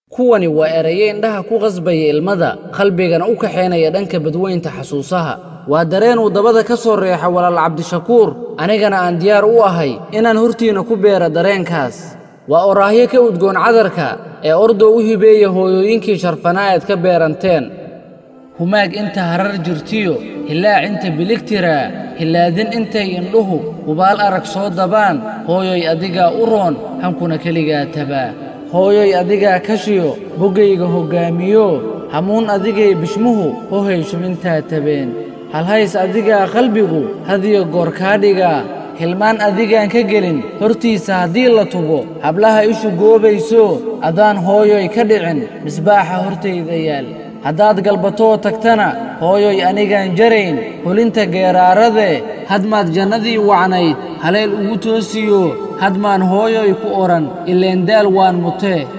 kuwani waa eraye indhaha ku qasbaya ilmada qalbigana u kaxaynaya dhanka badweynta xasuusaha waa dareen uu dabada ka soo reexa walaal cabdishakuur anigana aan diyaar u ahay inaan hortiinna ku beera dareenkaas waa oraahyo ka udgoon cadarka ee ordoo u hibeeya hooyooyinkii sharfanaa eed ka beeranteen humaag inta harar jirtiyo hilaac inta biligtiraa hilaadin intay indhuhu hubaal arag soo dabaan hooyoy adigaa u roon hankuna keligaa tabaa hooyoy adigaa kashiyo boggayga hoggaamiyo hamuun adigay bishmuhu hohay shubintaa tabeen halhays adigaa qalbigu hadiyo goor kaa dhigaa hilmaan adigaan ka gelin hortiisa haddii la tubo hablaha ishu goobayso adaan hooyoy ka dhicin misbaaxa hortayda yaal haddaad galbatoo tagtana hooyoy anigaan jarayn hulinta geeraarade hadmaad jannadii wacnayd haleel ugu toosiyo hadmaan hooyoy ku odhan ileendaal waan mutee